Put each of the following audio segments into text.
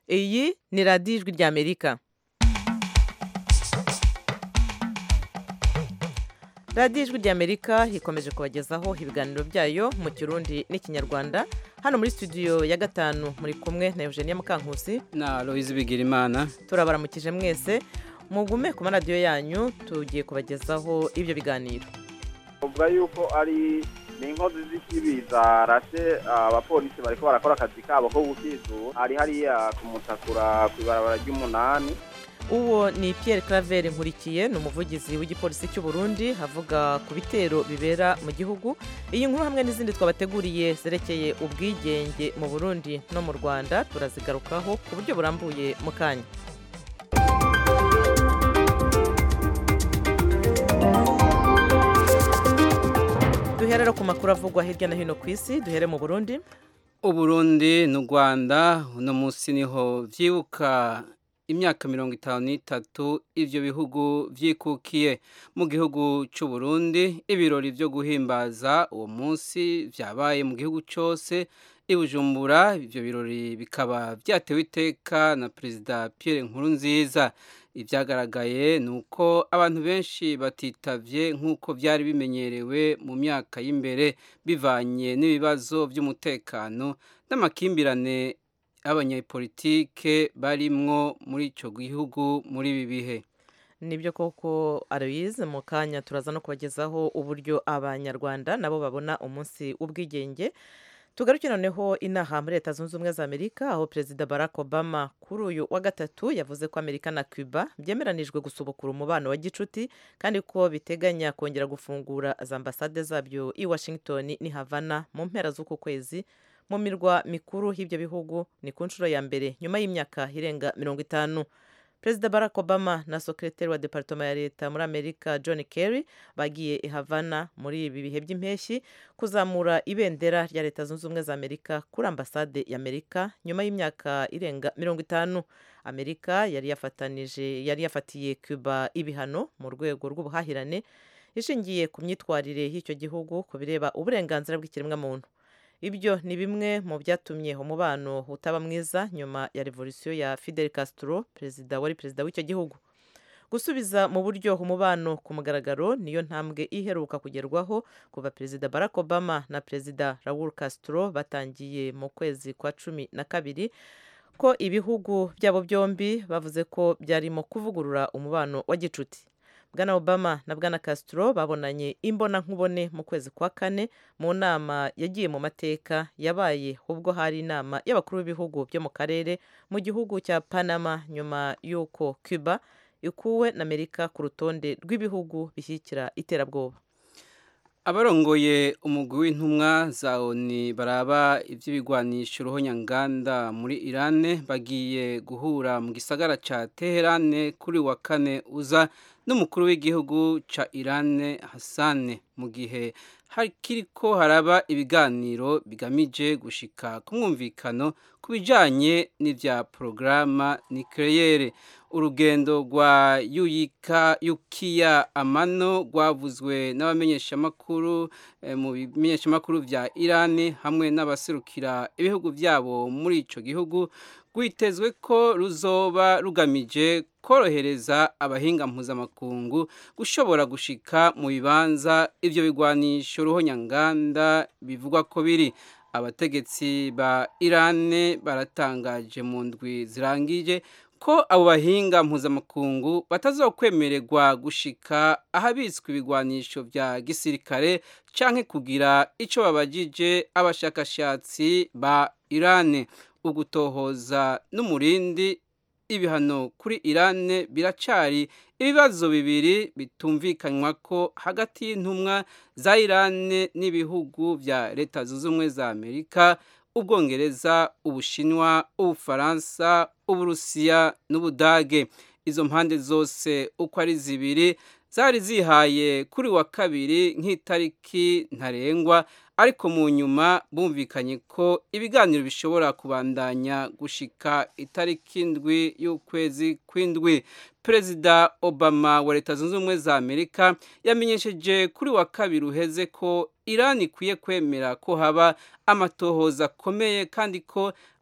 iyi ni radiyo ijwi ry'amerika radiyo ijwi ry'amerika ikomeje kubagezaho ibiganiro byayo mu kirundi n'ikinyarwanda hano muri studio ya gatanu muri kumwe na eugenia mukankusi na Aloyizi Bigirimana turabaramukije mwese mugume ku maradiyo yanyu tugiye kubagezaho ibyo biganiro uvuga yuko ari ni inkozi z'ikibi zarashe abapolisi bariko barakora akazi kabo ko gukizu hari hariya kumutakura ku ibarabara ry'umunani uwo ni Pierre Claver Nkurikiye ni umuvugizi w'igipolisi cy'u Burundi avuga ku bitero bibera mu gihugu iyi nkuru hamwe n'izindi twabateguriye zerekeye ubwigenge mu Burundi no mu Rwanda turazigarukaho ku buryo burambuye mu kanya duherera ku makuru avugwa hirya no hino ku isi duhere mu Burundi uburundi n'u rwanda uno munsi niho byibuka imyaka mirongo itanu n'itatu ibyo bihugu byikukiye mu gihugu cy'u Burundi ibirori byo guhimbaza uwo munsi byabaye mu gihugu cyose i Bujumbura ibyo birori bikaba byatewe iteka na perezida Pierre Nkurunziza ibyagaragaye ni uko abantu benshi batitavye nk'uko byari bimenyerewe mu myaka y'imbere bivanye n'ibibazo by'umutekano n'amakimbirane y'abanyapolitike barimwo muri icyo gihugu muri ibi bihe nibyo koko Aloyize mu kanya turaza no kubagezaho uburyo abanyarwanda nabo babona umunsi w'ubwigenge tugaruke noneho inaha muri leta zunze ubumwe za amerika aho perezida barack obama kuri uyu wa gatatu yavuze ko amerika na cuba byemeranijwe gusubukura umubano wa gicuti kandi ko biteganya kongera gufungura za ambasade zabyo i washington ni havana mu mpera z'uku kwezi mu mirwa mikuru y'ibyo bihugu ni ku nshuro ya mbere nyuma y'imyaka irenga mirongo itanu perezida barack obama na sekreteri wa departoma ya leta muri amerika john kerry bagiye i havana muri ibi bihe by'impeshyi kuzamura ibendera rya leta zunze ubumwe za amerika kuri ambasade ya amerika nyuma y'imyaka irenga mirongo itanu amerika yari yafatanije yari yafatiye cuba ibihano mu rwego rw'ubuhahirane ishingiye ku myitwarire y'icyo gihugu ku bireba uburenganzira bw'ikiremwamuntu ibyo ni bimwe mu byatumye umubano utaba mwiza nyuma ya revolisiyo ya Fidel Castro perezida wari perezida w'icyo gihugu gusubiza mu buryo umubano ku mugaragaro niyo ntambwe iheruka kugerwaho kuva perezida Barack Obama na perezida Raul Castro batangiye mu kwezi kwa cumi na kabiri ko ibihugu byabo byombi bavuze ko byarimo kuvugurura umubano wa gicuti bwana obama na bwana castro babonanye imbona nkubone mu kwezi kwa kane mu nama yagiye mu mateka yabaye ubwo hari inama y'abakuru b'ibihugu byo mu karere mu gihugu cya panama nyuma y'uko cuba ikuwe na amerika ku rutonde rw'ibihugu bishyigikira iterabwoba abarongoye umugwi w'intumwa za oni baraba iby'ibigwanisho uruhonyanganda muri irane bagiye guhura mu gisagara cya teherane kuri wa kane uza n'umukuru w'igihugu ca irane hasane mu gihe hakiriko haraba ibiganiro bigamije gushika ku mwumvikano ku bijanye n'ivya porogaramu nikeleyere urugendo rwa yuyika yukiya amano rwavuzwe n'abamenyeshamakuru eh, mu bimenyeshamakuru vya irani hamwe n'abaserukira ibihugu vyabo muri ico gihugu rwitezwe ko ruzoba rugamije korohereza abahinga mpuzamakungu gushobora gushika mu bibanza ivyo bigwanisho ruhonyanganda bivugwa ko biri abategetsi ba irane baratangaje mu ndwi zirangije ko abo bahinga mpuzamakungu batazokwemererwa gushika ahabitswe ibigwanisho vya gisirikare canke kugira ico babajije abashakashatsi ba irane ugutohoza n'umurindi ibihano kuri irane biracari ibibazo bibiri bitumvikanywa ko hagati y'intumwa za irane n'ibihugu vya leta zunze ubumwe za amerika ubwongereza ubushinwa ubufaransa uburusiya n'ubudage izo mpande zose uko ari zibiri zari zihaye kuri wa kabiri nk'itariki ntarengwa ariko mu nyuma bumvikanye ko ibiganiro bishobora kubandanya gushika itariki ndwi y'ukwezi kw'indwi perezida obama wa leta zunze ubumwe za amerika yamenyesheje kuri wa kabiri uheze ko irani ikwiye kwemera ko haba amatohoza akomeye kandi ko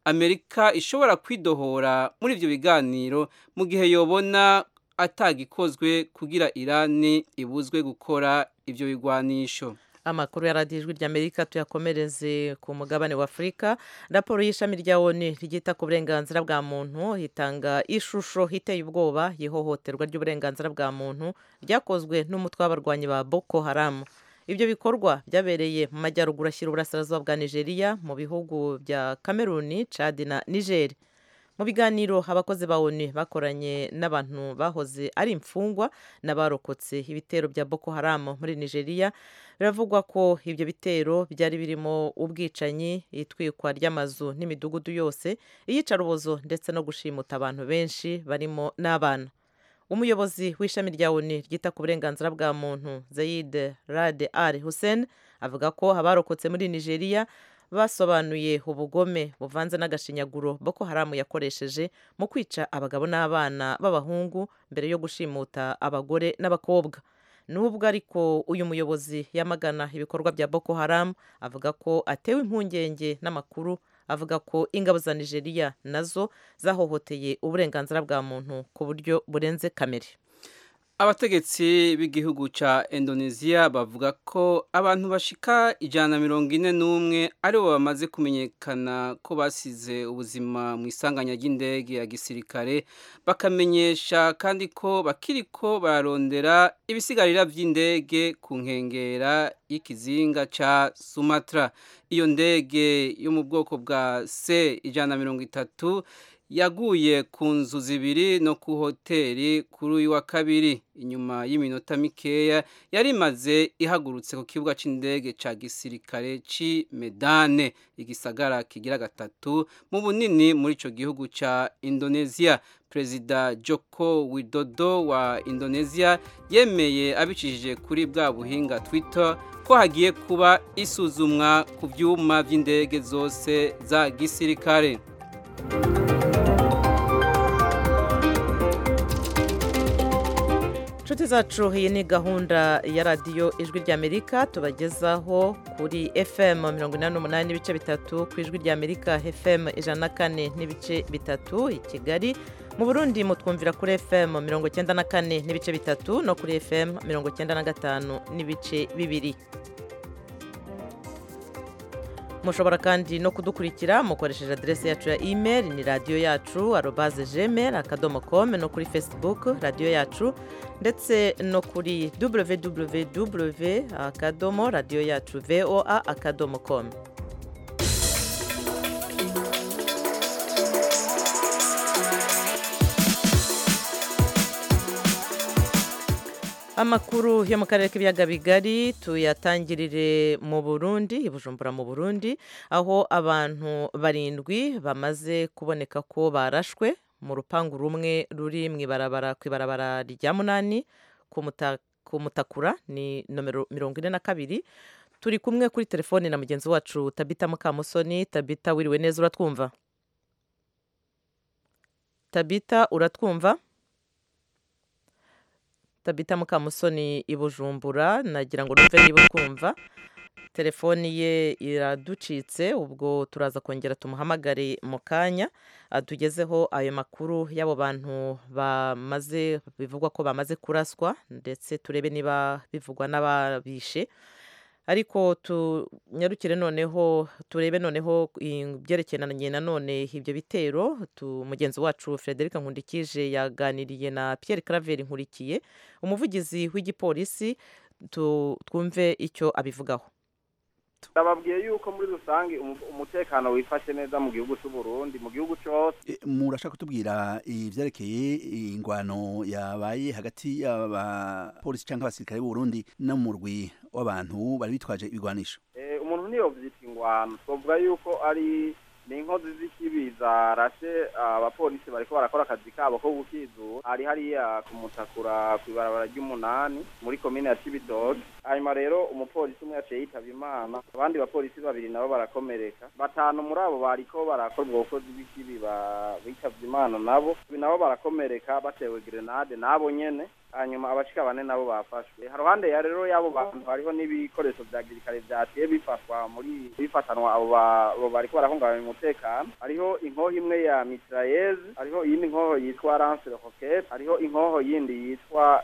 amerika ishobora kwidohora muri ivyo biganiro mu gihe yobona atagikozwe kugira irani ibuzwe gukora ivyo bigwanisho amakuru ya radiyo ijwi ry'amerika tuyakomereze ku mugabane wa afurika raporo y'ishami rya oni ryita ku burenganzira bwa muntu itanga ishusho iteye ubwoba y'ihohoterwa ry'uburenganzira bwa muntu ryakozwe n'umutwe w'abarwanyi ba boko haramu ibyo bikorwa byabereye mu majyaruguru ashyira uburasirazuba bwa nigeria mu bihugu bya kameruni cadi na nigeri mu biganiro abakozi ba oni bakoranye n'abantu bahoze ari imfungwa n'abarokotse ibitero bya boko haramu muri nigeria biravugwa ko ibyo bitero byari birimo ubwicanyi itwikwa ry'amazu n'imidugudu yose iyicarubozo ndetse no gushimuta abantu benshi barimo n'abana umuyobozi w'ishami rya oni ryita ku burenganzira bwa muntu zayid rade al hussein avuga ko abarokotse muri nigeria basobanuye ubugome buvanze n'agashinyaguro boko haramu yakoresheje mu kwica abagabo n'abana b'abahungu mbere yo gushimuta abagore n'abakobwa nubwo ariko uyu muyobozi yamagana ibikorwa bya boko haramu avuga ko atewe impungenge n'amakuru avuga ko ingabo za nigeria nazo zahohoteye uburenganzira bwa muntu ku buryo burenze kamere abategetsi b'igihugu ca indonesia bavuga ko abantu bashika ijana na mirongo ine n'umwe aribo bamaze kumenyekana ko basize ubuzima mu isanganya ry'indege ya gisirikare bakamenyesha kandi ko bakiriko bararondera ibisigarira vy'indege ku nkengera y'ikizinga ca sumatra iyo ndege yo mu bwoko bwa c ijana na mirongo itatu yaguye ku nzu zibiri no ku hoteli kuri uyu wa kabiri inyuma y'iminota mikeya yari imaze ihagurutse ku kibuga cy'indege cya gisirikare cy'i medane igisagara kigira gatatu mu bunini muri icyo gihugu cya indonesia perezida joko widodo wa indonesia yemeye abicishije kuri bwa buhinga twitter ko hagiye kuba isuzumwa ku byuma by'indege zose za gisirikare inshuti zacu iyi ni gahunda ya radiyo ijwi ry'amerika tubagezaho kuri fm mirongo inani n'umunani n'ibice bitatu ku ijwi ry'amerika fm ijana na kane n'ibice bitatu i kigali mu burundi mutwumvira kuri fm mirongo icyenda na kane n'ibice bitatu no kuri fm mirongo icyenda na gatanu n'ibice bibiri mushobora kandi no kudukurikira mukoresheje aderesi yacu ya email ni radiyo yacu arobaze gmail akadomo com no kuri facebook radiyo yacu ndetse no kuri www akadomo radiyo yacu voa akadomo com amakuru yo mu karere k'ibiyaga bigari tuyatangirire mu burundi i bujumbura mu burundi aho abantu barindwi bamaze kuboneka ko barashwe mu rupangu rumwe ruri mu ibarabara ku ibarabara rya munani ku mutakura ni nomero mirongo ine na kabiri turi kumwe kuri telefoni na mugenzi wacu tabita mukamusoni tabita wiriwe neza uratwumva tabita uratwumva tabita mukamusoni i bujumbura nagira ngo numve niba ukumva telefoni ye iraducitse ubwo turaza kongera tumuhamagare mu kanya tugezeho ayo makuru y'abo bantu bamaze bivugwa ko bamaze kuraswa ndetse turebe niba bivugwa n'ababishe ariko tunyarukire noneho turebe noneho ibyerekeranye nanone ibyo bitero mugenzi wacu frederic nkundikije yaganiriye na Pierre Claver nkurikiye umuvugizi w'igipolisi twumve icyo abivugaho ndababwiye yuko muri rusange umutekano wifashe neza mu gihugu cy'u Burundi mu gihugu cyose murashaka kutubwira ibyerekeye ingwano yabaye hagati y'abapolisi cyangwa abasirikare b'u Burundi n'umurwi w'abantu bari bitwaje ibigwanisho umuntu niyo byita ingwano twavuga yuko ari ni inkozi z'ikibi zarashe abapolisi bariko barakora akazi kabo ko gukizura hari hariya ku mutakura ku ibarabara ry'umunani muri komine ya cibitoke hanyuma rero umupolisi umwe yaciye yitaba imana abandi bapolisi babiri nabo barakomereka batanu muri abo bariko barakora ubwo bukozi bw'ikibi bitavye imana nabo nabo barakomereka batewe grenade nabo nyene hanyuma abashika bane nabo bafashwe haruhande ya rero y'abo bantu hariho n'ibikoresho vya gisirikare vyaciye bifatwa muri bifatanwa abo ba- abo bariko barahungabanya umutekano hariho inkoho imwe ya mitrailleze hariho iyindi nkoho yitwa lance roquette hariho inkoho yindi yitwa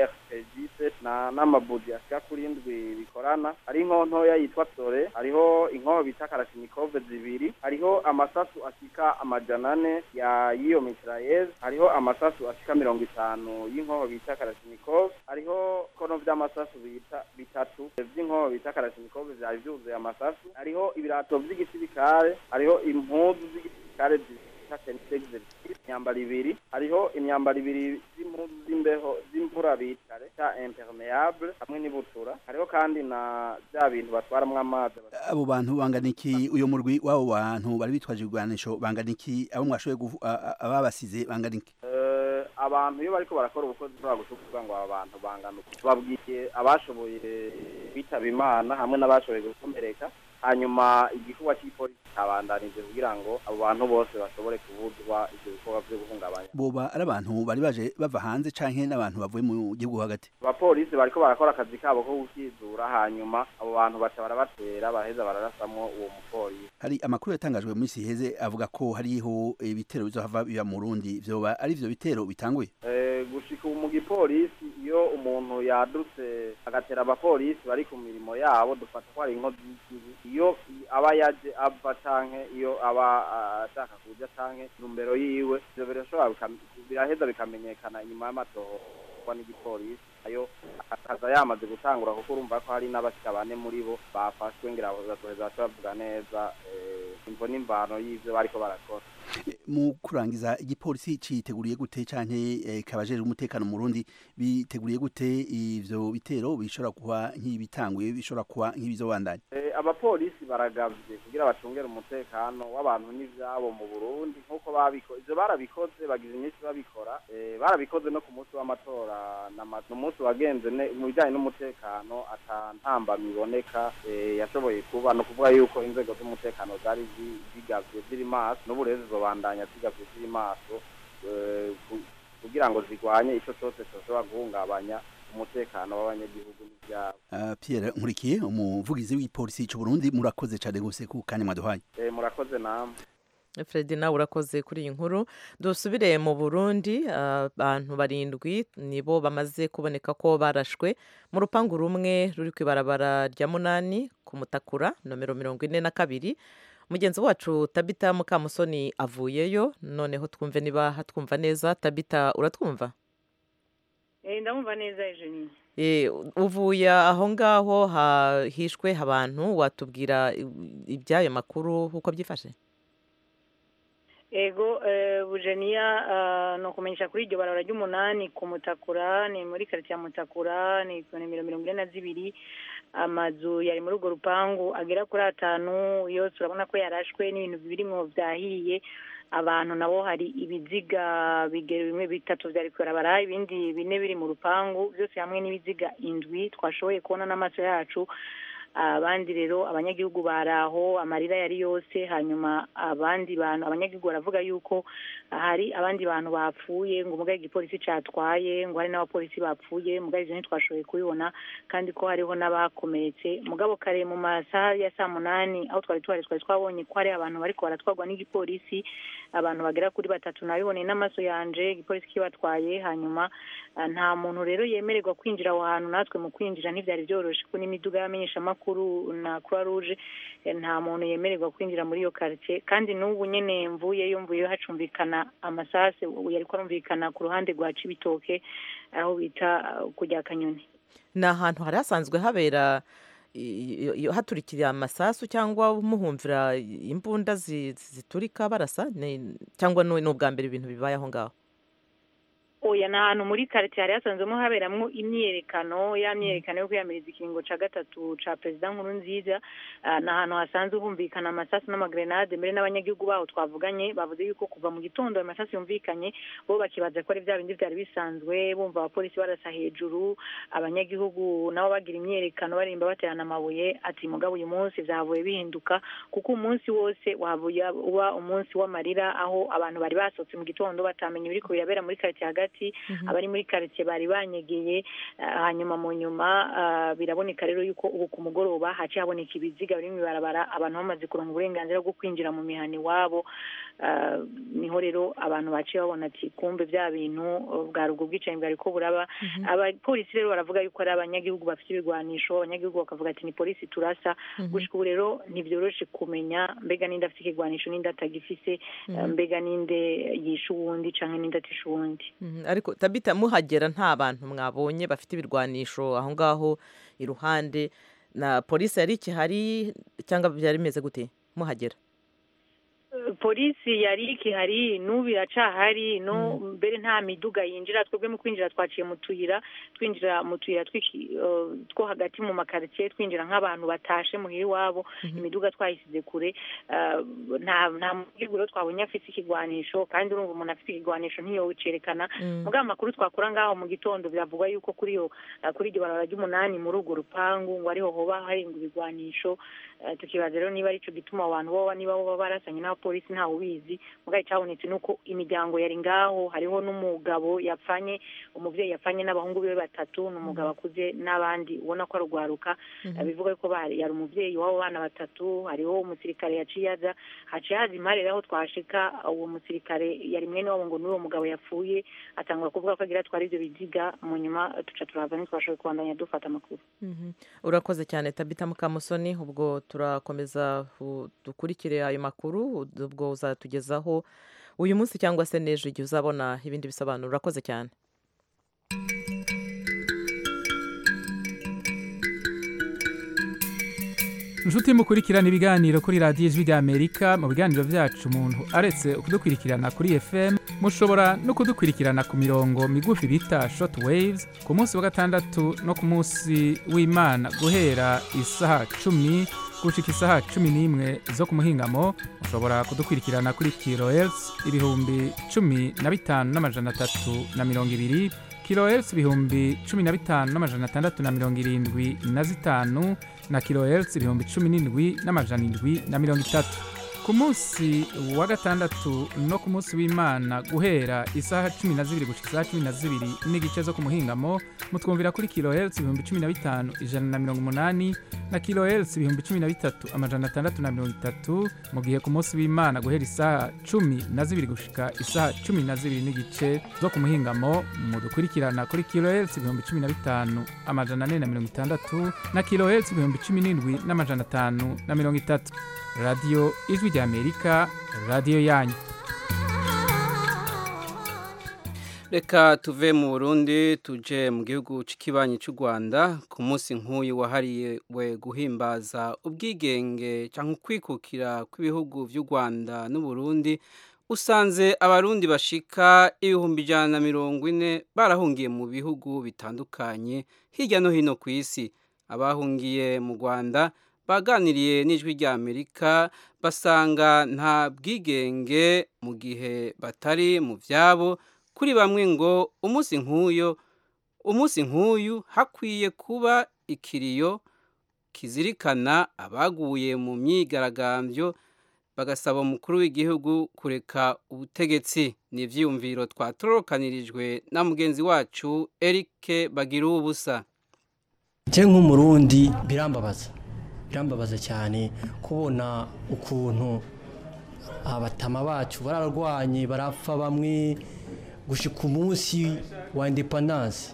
rpg na n'amabudi ashika kuri indwi bikorana hari inkoho ntoya yitwa sore hariho inkoho bita karashinikove zibiri hariho amasasu ashika amajana ane ya y'iyo mitrailleze hariho amasasu ashika mirongo itanu y'inkoho bita karashinikove hariho kono vy'amasasu bita bitatu vy'inkoho bita karashinikove vyari vyuzuye amasasu hariho ibirato vy'igisirikare hariho impuzu z'igisirikare bita tentegze imyambaro ibiri hariho imyambaro ibiri z'impuzu z'imbeho z'imvura bita ta impermeable hamwe n'ibutura hariho kandi na vya bintu batwaramwo amazi abo bantu bangana iki uyo murwi w'abo bantu bari bitwaje ibigwanisho bangana iki abo mwashoboye gufu- a- a- ababasize bangana iki Eh, abantu iyo bariko barakora ubukozi bashobora gucukuza ngo aba bantu bangana uku babwiye abashoboye bitaba imana hamwe n'abashoboye gukomereka hanyuma igikorwa cy'ipolisi cyabandanije kugira ngo abo bantu bose bashobore kubuzwa ivyo bikorwa vyo guhungabanya boba ari abantu bari baje bava hanze canke n'abantu bavuye mu gihugu hagati abapolisi bariko barakora akazi kabo ko gukizura hanyuma abo bantu baca barabatera baraheza bararasamwo uwo mupolisi hari amakuru yatangajwe mu minsi iheze avuga ko hariho ibitero bizohava biba mu Burundi vyoba ari ivyo bitero bitanguye Eh, gushika ubu mu gipolisi iyo umuntu yadutse agatera abapolisi bari ku mirimo yabo dufata ko ari inkozi y'ikibi iyo aba yaje ava canke iyo aba ah, ashaka kuja canke numbero yiwe ivyo birashobora bikam- biraheza bikamenyekana inyuma y'amatohorwa n'igipolisi ayo akaza yamaze gutangura kuko urumva ko hari n'abashika bane muri bo bafashwe ngira bazoheza baca bavuga neza eh, imvo n'imvano y'ivyo bariko barakora mu kurangiza igipolisi citeguriye gute canke eh, kabajejwe umutekano mu Burundi biteguriye gute ivyo bitero bishobora kuba nk'ibitanguye bishobora kuba nk'ibizobandanya Eh, abapolisi baragavye kugira bacungere umutekano w'abantu n'ivyabo mu Burundi nkuko babikoze ivyo barabikoze bagize iminsi babikora eh, barabikoze no ku munsi w'amatora n'ama- n'umunsi wagenze ne- mu bijanye n'umutekano ata ntambamyi iboneka eh, yashoboye kuba no kuvuga yuko inzego z'umutekano zari zi- zigavye ziri maso n'ubu rero zizobandanya zigavye ziri maso eh, ku- kugira ngo zigwanye ico cose coshobora guhungabanya umutekano w'abanyagihugu n'ivyabo Uh, Pierre Nkurikiye umuvugizi w'ipolisi c'u Burundi murakoze cane gose ku kanya mwaduhaye Eh, murakoze namwe Fred nawe urakoze kuri iyi nkuru dusubire mu burundi abantu barindwi nibo bamaze kuboneka ko barashwe mu rupangu rumwe ruri ku ibarabara rya munani ku mutakura nomero mirongo ine na kabiri mugenzi wacu tabita mukamusoni avuyeyo noneho twumve niba hatwumva neza tabita uratwumva ndamumva neza Eugenie Eh, uvuye aho ngaho hahishwe abantu watubwira iby'ayo makuru uko byifashe ego bujeniya ni ukumenyesha kuri iryo barabara ry'umunani ku mutakura ni muri karitsiye ya mutakura ni ku nimero mirongo ine na zibiri amazu yari muri urwo rupangu agera kuri atanu yose urabona ko yarashwe n'ibintu birimo byahiye abantu nabo hari ibiziga bigera bimwe bitatu byari kubarabara ibindi bine biri mu rupangu byose hamwe n'ibiziga indwi twashoboye kubona n'amaso yacu abandi rero abanyagihugu bari aho amarira yari yose hanyuma abandi bantu abanyagihugu baravuga yuko hari abandi bantu bapfuye ngo umugabo igipolisi cyatwaye ngo hari n'abapolisi bapfuye mugabo ibyo ntitwashoboye kubibona kandi ko hariho n'abakomeretse mugabo kare mu masaha ya saa munani aho twari tuhari twari twabonye ko hari abantu bariko baratwarwa n'igipolisi abantu bagera kuri batatu nabiboneye n'amaso yanje igipolisi kibatwaye hanyuma nta muntu rero yemererwa kwinjira aho hantu natwe mu kwinjira ntibyari byoroshye ko n'imiduga y'amenyeshamakuru na croix rouge nta muntu yemererwa kwinjira muri iyo karitsiye kandi n'ubu nyine mvuyeyo mvuyeyo hacumvikana amasase yari arumvikana ku ruhande rwa cibitoke aho bita kujya kanyoni ni ahantu hari hasanzwe habera haturikira amasasu cyangwa muhumvira imbunda ziturika barasa cyangwa ni ubwa mbere ibintu bibaye aho ngaho oya ni ahantu muri karitsiye hari hasanzwemo haberamo imyiyerekano ya myiyerekano yo kwiyamiriza ikiringo cya gatatu cya perezida nkuru nziza ni ahantu hasanzwe humvikana amasasu n'amagrenade mbere n'abanyagihugu baho twavuganye bavuze yuko kuva mu gitondo ayo masasu yumvikanye bo bakibaza ko ari bya bindi byari bisanzwe bumva abapolisi barasa hejuru abanyagihugu nabo bagira imyiyerekano barimba baterana amabuye ati mugabo uyu munsi byavuye bihinduka kuko umunsi wose wavuye uba umunsi w'amarira aho abantu bari basohotse mu gitondo batamenya ibiri kubirabera muri karitsiye hagati hagati abari muri karitsiye bari banyegeye ah, hanyuma mu nyuma ah, biraboneka rero yuko ubu ku mugoroba haciye haboneka ibiziga biri mu ibarabara abantu bamaze kuronka uburenganzira bwo kwinjira mu mihana iwabo Ah, niho rero abantu baciye babona ati kumbe bya bintu uh, bwari ubwo bwicanyi bwari ko buraba abapolisi rero baravuga yuko ari abanyagihugu bafite ibigwanisho abanyagihugu bakavuga ati ni polisi turasa gushika ubu rero ntibyoroshe kumenya mbega ninde afite ikigwanisho ninde atagifise ah, mbega ninde yishe uwundi canke ninde atishe uwundi Mhm, ariko tabita muhagera nta bantu mwabonye bafite ibirwanisho aho ngaho iruhande na polisi yari ikihari cyangwa byari bimeze gute muhagera polisi yari ikihari n'ubu iracahari no mbere nta miduga yinjira twebwe mu kwinjira twaciye mu tuyira twinjira mu tuyira tw'iki- eh, two hagati mu makaritsiye twinjira nk'abantu batashe muhira iwabo imiduga twayisize kure eh, nta nta mugihugu rero twabonye afite ikigwanisho kandi urumva umuntu afite ikigwanisho ntiyowicerekana mugabo amakuru twakura ngaho mu gitondo biravugwa yuko kuri iyo eh, kuri iryo barabara ry'umunani muri urwo rupangu ngo ariho hoba harenga ibigwanisho Eh, tukibaza rero niba arico gituma abo bantu boba niba boba barasanye n'abapolisi ntawe ubizi mugabo icyabonetse ni uko imiryango yari ngaho hariho n'umugabo yapfanye umubyeyi yapfanye n'abahungu be batatu ni umugabo akuze n'abandi ubona ko arugwaruka Eh, bivuga yuko bari- yari umubyeyi w'abo bana batatu hariho umusirikare yaciye aza haciye haza imari rero aho twashika uwo musirikare yari mwene wabo ngo n'uwo mugabo yapfuye atangura kuvuga ko agira atwara ivyo biziga mu nyuma tuca turahava ntitwashoboye kubandanya dufata amakuru Mhm. urakoze cyane tabita mukamusoni ubwo turakomeza u- dukurikire ayo makuru ubwo uzatugezaho uyu munsi cyangwa se n'ejo igihe uzabona ibindi bisobanuro urakoze cyane inshuti mukurikirana ibiganiro kuri radiyo ijwi ry'amerika mu biganiro byacu umuntu aretse kudukurikirana kuri fm mushobora no kudukurikirana ku mirongo migufi bita short waves ku munsi wa gatandatu no ku munsi w'imana guhera isaha cumi gushika isaha cumi n'imwe zo ku muhingamo mushobora kudukurikirana kuri kilohertz ibihumbi cumi na bitanu n'amajana atatu na mirongo ibiri kilohertz ibihumbi cumi na bitanu n'amajana atandatu na mirongo irindwi na zitanu na kilohertz ibihumbi cumi n'indwi n'amajana indwi na mirongo itatu ku munsi wa gatandatu no ku munsi w'imana guhera isaha cumi na zibiri gushika isaha cumi na zibiri n'igice zo ku muhingamo mutwumvira kuri kilohertz ibihumbi cumi na bitanu ijana na mirongo umunani na kilohertz ibihumbi cumi na bitatu amajana atandatu na mirongo itatu mu gihe ku munsi w'imana guhera isaha cumi na zibiri gushika isaha cumi na zibiri n'igice zo ku muhingamo mudukurikirana kuri kilohertz ibihumbi cumi na bitanu amajana ane na mirongo itandatu na kilohertz ibihumbi cumi n'indwi n'amajana atanu na mirongo itatu radiyo ijwi ry'amerika radiyo yanyu reka tuve mu burundi tuje mu gihugu cy'ikibanyi cy'u rwanda ku munsi nk'uyu wahariwe guhimbaza ubwigenge cyangwa ukwikukira kw'ibihugu by'u rwanda n'uburundi usanze abarundi bashika ibihumbi ijana na mirongo ine barahungiye mu bihugu bitandukanye hirya no hino ku isi abahungiye mu rwanda baganiriye n'ijwi rya amerika basanga nta bwigenge mu gihe batari mu byabo kuri bamwe ngo umunsi nk'uyu umunsi nk'uyu hakwiye kuba ikiriyo kizirikana abaguye mu myigaragambyo bagasaba umukuru w'igihugu kureka ubutegetsi ni ibyiyumviro twatorokanirijwe na mugenzi wacu Eric bagira ubusa nce nk'umurundi birambabaza birambabaza cyane kubona ukuntu abatama bacu bararwanye barapfa bamwe gushika umunsi wa independance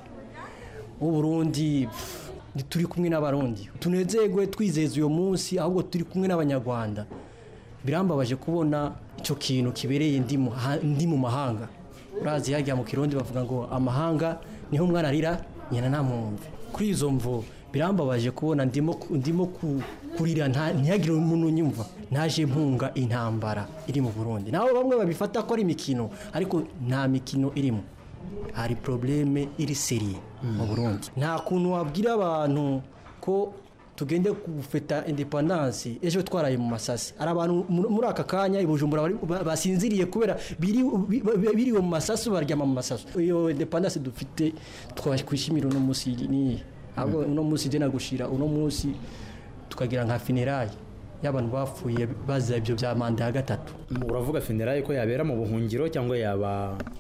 w'uburundi turi kumwe n'abarundi tunezerwe twizeza uyu munsi ahubwo turi kumwe n'abanyarwanda birambabaje kubona icyo kintu kibereye ndi mu mahanga urazi hajya mu kirundi bavuga ngo amahanga niho umwana arira nyina ntamwumve kuri izo mvu birambabaje kubona ndimo kurira ntihagire umuntu unyumva ntaje mpunga intambara iri mu burundi naho bamwe babifata ko ari imikino ariko nta mikino irimo hari porobuleme iri seriye mu burundi nta kuntu wabwira abantu ko tugende gufeta indepandansi ejo twaraye mu masasi hari abantu muri aka kanya i bujumbura basinziriye kubera biriwe mu masasu baryama mu masasu iyo indepandansi dufite twakwishimira uno munsi niye ahubwo uno munsi ugena gushira uno munsi tukagira nka finerayi y'abantu bapfuye bazize ibyo bya manda ya gatatu uravuga finerayi ko yabera mu buhungiro cyangwa yaba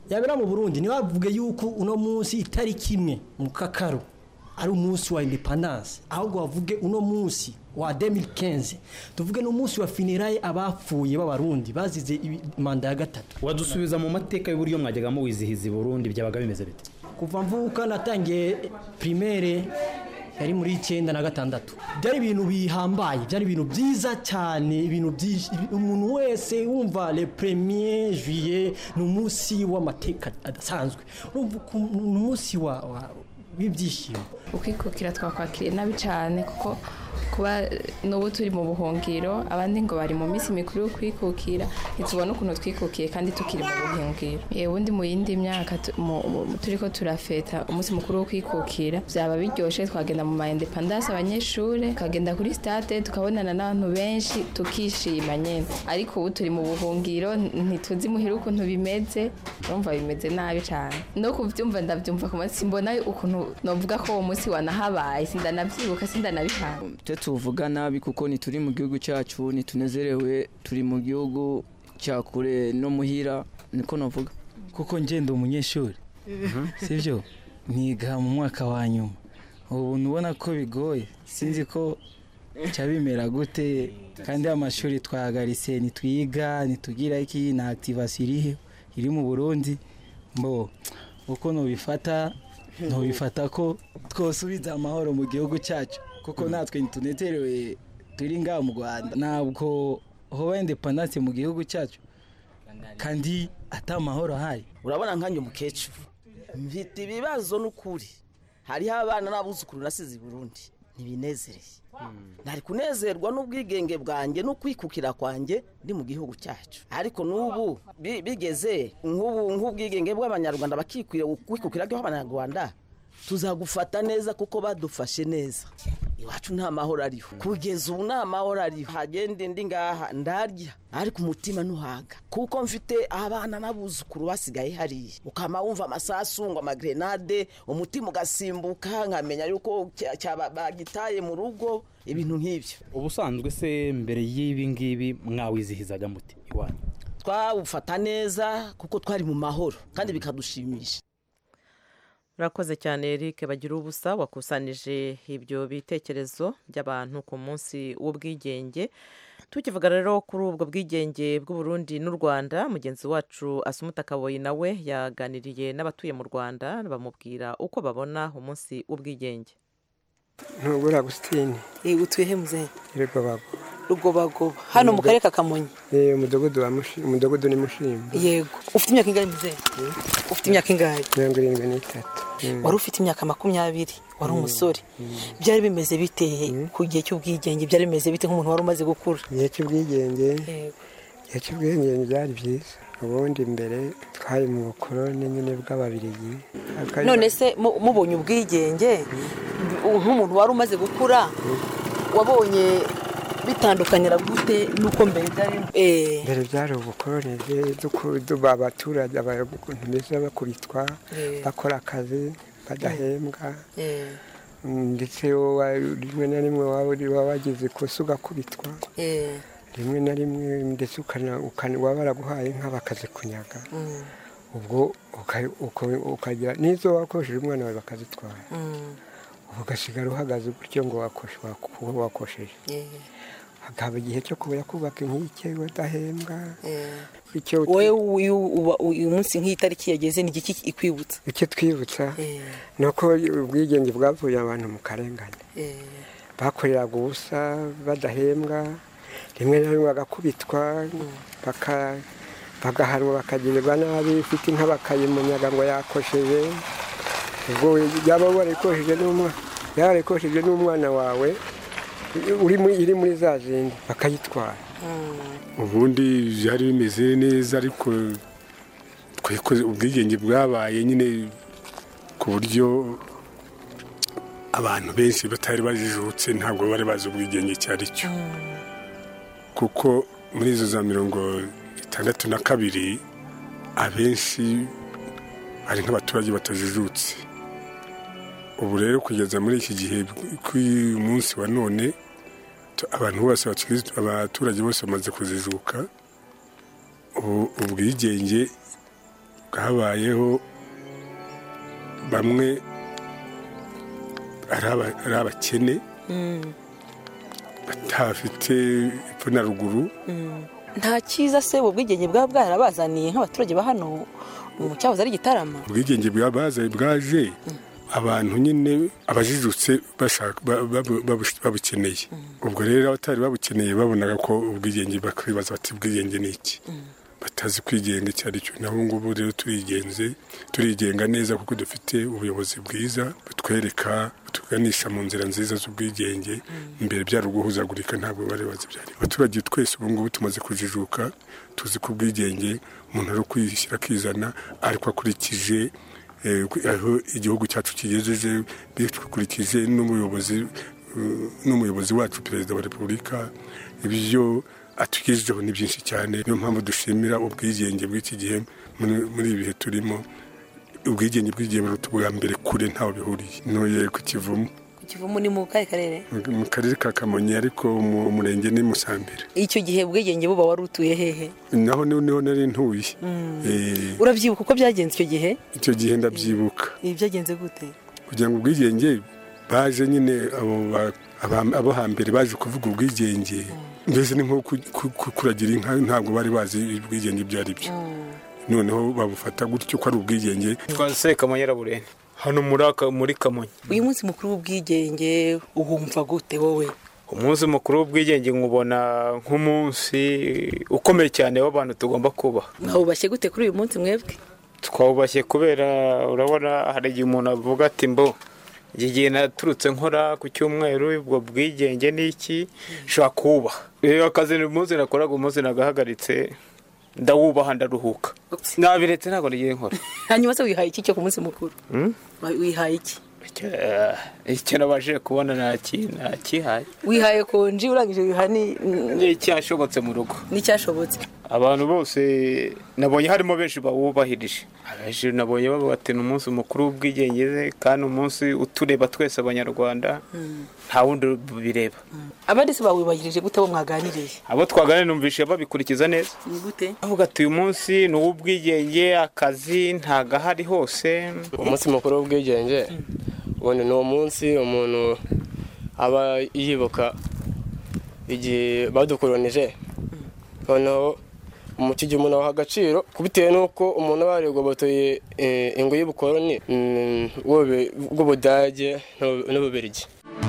yabera mu burundi ntibavuge yuko uno munsi itariki imwe mu kakaro ari umunsi wa independance ahubwo bavuge uno munsi wa 2015 tuvuge n'umunsi wa finiraye abapfuye b'abarundi bazize ibi- manda ya gatatu wadusubiza mu mateka y'uburyo mwajyaga muwizihiza i burundi byabaga bimeze bite kuva mvuka natangiye primaire yari muri icyenda na gatandatu byari ibintu bihambaye byari ibintu byiza cyane ibintu byinshi umuntu wese wumva le premier juillet ni umunsi w'amateka adasanzwe urumva uku- ni umunsi wa- wa- w'ibyishimo ukwikukira twakwakiriye nabi cyane kuko kuba n'ubu turi mu buhungiro abandi ngo bari mu minsi mikuru yo kwikukira ntitubona ukuntu twikukiye kandi tukiri mu buhungiro yewe ubundi mu yindi myaka tu- mu- mu- turi ko turafeta umunsi mukuru wo kwikukira byaba biryoshye twagenda mu ma independance abanyeshuri tukagenda kuri stade tukabonana n'abantu benshi tukishima nyine ariko ubu turi mu buhungiro n- ntituzi muhira ukuntu bimeze urumva bimeze nabi cyane no kubyumva ndabyumva ku munsi mbona ukuntu novuga ko uwo munsi wanahabaye sindanabyibuka sindanabihana twe tuvuga nabi kuko ntituri mu gihugu cyacu ntitunezerewe turi mu gihugu cya kure no muhira niko navuga kuko ngenda umunyeshuri sibyo niga mu mwaka wa nyuma ubu ubona ko bigoye sinzi ko cya bimera gute kandi amashuri twahagaritse ntitwiga ntitugira iki na activation iriho iri mu burundi mbo uko nubifata ntubifata ko twosubiza amahoro mu gihugu cyacu kuko natwe ntitunezerewe turi ngaha mu rwanda ntabwo hoba independance mu gihugu cyacu kandi ata mahoro ahari urabona nkanjye umukecuru mfite ibibazo n'ukuri hariho abana n'abuzukuru nasize i burundi ntibinezereye ntari kunezerwa n'ubwigenge bwanjye no kwikukira kwanjye ndi mu gihugu cyacu ariko n'ubu bi- bigeze nk'ubu nk'ubwigenge bw'abanyarwanda bakikwira kwikukira kw'abanyarwanda tuzagufata neza kuko badufashe neza iwacu nta mahoro ariho kugeza ubu nta mahoro ariho hagenda indi ngaha ndarya ariko umutima ntuhaga kuko mfite abana n'abuzukuru basigaye hariya ukama wumva amasasu ngo amagrenade umutima ugasimbuka nkamenya yuko cya- cyaba bagitaye mu rugo ibintu nk'ibyo ubusanzwe se mbere y'ibi ngibi mwawizihizaga muti iwanyu twawufata neza kuko twari mu mahoro kandi bikadushimisha urakoze cyane eric bagira ubusa wakusanije ibyo bitekerezo by'abantu ku munsi w'ubwigenge tukivuga rero kuri ubwo bwigenge bw'uburundi n'u rwanda mugenzi wacu asumuta kaboyi nawe yaganiriye n'abatuye mu rwanda bamubwira uko babona umunsi w'ubwigenge ntugura agusitini yego utuye he muzehe rugobago rugobagoba hano mu karere ka kamonyi ni umudugudu wa mushi umudugudu ni mushimba yego ufite imyaka ingahe muzehe ufite imyaka ingahe mirongo irindwi n'itatu Mm. wari ufite imyaka makumyabiri wari umusore byari bimeze bite ku gihe cy'ubwigenge byari bimeze bite nk'umuntu wari umaze gukura igihe cy'ubwigenge Yego. igihe cy'ubwigenge byari byiza ubundi mbere twari mu bukoroni nyine bw'ababirigi Akari- none se mu- mubonye ubwigenge nk'umuntu wari umaze gukura wabonye bitandukanyira gute n'uko mbere byari Eh, mbere byari ubukoroni bwe- duku- duba abaturage abantu beza bakubitwa Eh. bakora akazi badahembwa eh, Mm, ndetse wowe rimwe na rimwe waba uri- waba wagize ikosa ugakubitwa eh, rimwe na rimwe ndetse ukana- ukana- waba baraguhaye inka bakazikunyaga mm, ubwo uka- uka- ukagira n'izo wakoresheje umwana wawe bakazitwara mm, ubu ugasigara uhagaze gutyo ngo wakoshe wako- wakosheje eh, hakaba igihe cyo kuba kubaka inkike udahembwa eh. icyo wowe uyu uba- uyu munsi nk'iyi tariki yageze ni igiki ikwibutsa icyo twibutsa Eh, ni uko ubwigenge bwavuye abantu mu karengane eh, bakoreraga ubusa badahembwa rimwe na rimwe bagakubitwa baka- bagahanwa bakagirirwa nabi ufite inka bakayimunyaga ngo yakosheje ubwo yaba warayikosheje n'umwana yaba warayikosheje n'umwana wawe uri muri- iri muri za zindi bakayitwara ubundi byari bimeze neza ariko twikoze ubwigenge bwabaye nyine ku buryo abantu benshi batari bajijutse ntabwo bari bazi ubwigenge icyo ari cyo kuko muri izo za mirongo itandatu na kabiri abenshi ari nk'abaturage batajijutse ubu rero kugeza muri iki gihe k'uyu munsi wa none tu- abantu bose bakiri- abaturage bose bamaze kuzijuka ubu ubwigenge bwabayeho bamwe ari aba- ari abakene batafite epfo na ruguru nta cyiza se ubu bwigenge bwaba bwarabazaniye nk'abaturage ba hano mu cyahoze ari gitarama ubwigenge bwabazaye bwaje abantu nyine abajijutse bashaka ba- babu- babu- babukeneye ubwo rero abatari babukeneye babonaga ko ubwigenge bakibaza bati ubwigenge ni iki batazi kwigenga icyo ari cyo naho ngubu rero turigenze turigenga neza kuko dufite ubuyobozi bwiza butwereka butuganisha mu nzira nziza z'ubwigenge imbere byari uguhuzagurika ntabwo bari bazi byari abaturage twese ubu ngubu tumaze kujijuka tuzi ko ubwigenge umuntu ari ukwishyira akizana ariko akurikije eh, aho igihugu cyacu kigejeje bikurikije n'umuyobozi eh, n'umuyobozi wacu perezida wa repubulika ibyo atugejejeho ni byinshi cyane niyo mpamvu dushimira ubwigenge bw'iki gihe muri- muri ibi bihe turimo ubwigenge bw'igihe buruta ubwa mbere kure ntaho bihuriye ntuye ku kivumu ku kivumu ni mu kahe karere mu karere ka kamonyi ariko mu murenge ni musambira icyo gihe ubwigenge buba wari utuye hehe naho niho niho nari ntuye Mm. Eh, urabyibuka uko byagenze icyo gihe icyo gihe ndabyibuka ibi byagenze gute kugira ngo ubwigenge baje nyine abo ba- aba- abo hambere baje kuvuga ubwigenge mbese ni nko ku- ku- ku- kuragira inka ntabwo bari bazi ubwigenge ibyo ari byo noneho babufata gutyo ko ari ubwigenge twase kamonyi burene hano muri aka muri kamonyi uyu munsi mukuru w'ubwigenge uhumva gute wowe umunsi mukuru w'ubwigenge nkubona nk'umunsi ukomeye cyane w'abantu tugomba kubaha mwawubashye gute kuri uyu munsi mwebwe twawubashye kubera urabona hari igihe umuntu avuga ati mbo iki gihe naturutse nkora ku cyumweru ubwo bwigenge ni iki nshobora kuwubaha rero akazi uyu munsi nakoraga umunsi nagahagaritse ndawubaha ndaruhuka nabiretse ntabwo nigiye nkora hanyuma se wihaye iki cyo ku munsi mukuru Hmm? Wa- wihaye iki Eh, icyo nabashije kubona naki- nakihaye wihaye konji urangije wiha ni ni icyashobotse mu rugo n'icyashobotse abantu bose nabonye harimo benshi bawubahirije abenshi nabonye bavuga ati ni umunsi mukuru w'ubwigenge kandi umunsi utureba twese abanyarwanda nta wundi bireba abandi se bawubahirije gute bo mwaganiriye abo twaganira numvise babikurikiza neza ni gute bavuga ati uyu munsi ni uw'ubwigenge akazi ntago ahari hose umunsi mukuru w'ubwigenge ubundi ni umunsi umuntu aba yibuka igihe badukoronije noneho mu gihe umuntu abaha agaciro bitewe n'uko umuntu aba yarigobotoye eh, ingo y'ubukoroni mm, bw'Ube- bw'ubudage n'Ubu- n'ububirigi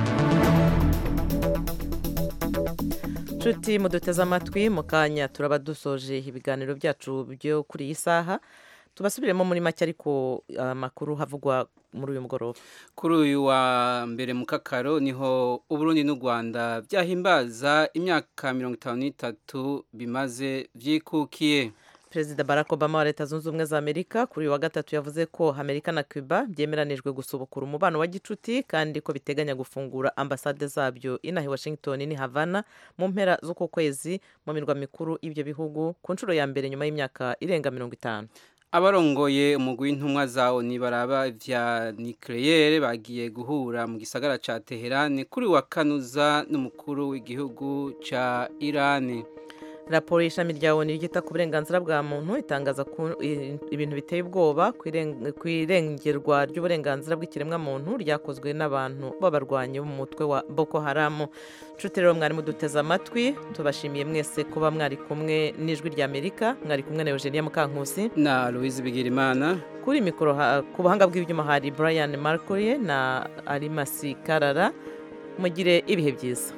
nshuti muduteze amatwi mu kanya turaba dusoje ibiganiro byacu byo kuri iyi saha tubasubiremo muri make ariko amakuru havugwa muri uyu mugoroba kuri uyu wa mbere mu kakaro niho uburundi n'u rwanda byahimbaza imyaka mirongo itanu n'itatu bimaze byikukiye perezida barack obama wa leta zunze ubumwe za amerika kuri uyu wa gatatu yavuze ko amerika na cuba byemeranijwe gusubukura umubano wa gicuti kandi ko biteganya gufungura ambasade zabyo inaha i washington n'i havana mu mpera z'uku kwezi mu mirwa mikuru y'ibyo bihugu ku nshuro ya mbere nyuma y'imyaka irenga mirongo itanu abarongoye umugwi w'intumwa za oni baraba vya nucleaire bagiye guhura mu gisagara ca Teherane kuri wa kanuza n'umukuru w'igihugu ca Irani raporo y'ishami rya oni ryita ku burenganzira bwa muntu itangaza ko i- ibintu biteye ubwoba ku iren- ku irengerwa ry'uburenganzira bw'ikiremwamuntu ryakozwe n'abantu b'abarwanyi bo mu mutwe wa boko haramu nshuti rero mwari muduteze amatwi tubashimiye mwese kuba mwari kumwe n'ijwi rya amerika mwari kumwe na eugenia mukankusi na louise bigirimana kuri mikoro ha- ku buhanga bw'ibyuma hari brian marcoye na arimasi karara mugire ibihe byiza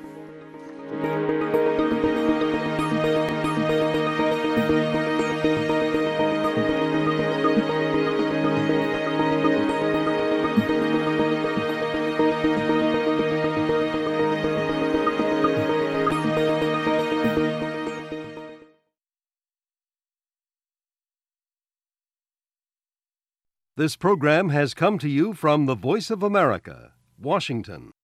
This program has come to you from the Voice of America, Washington.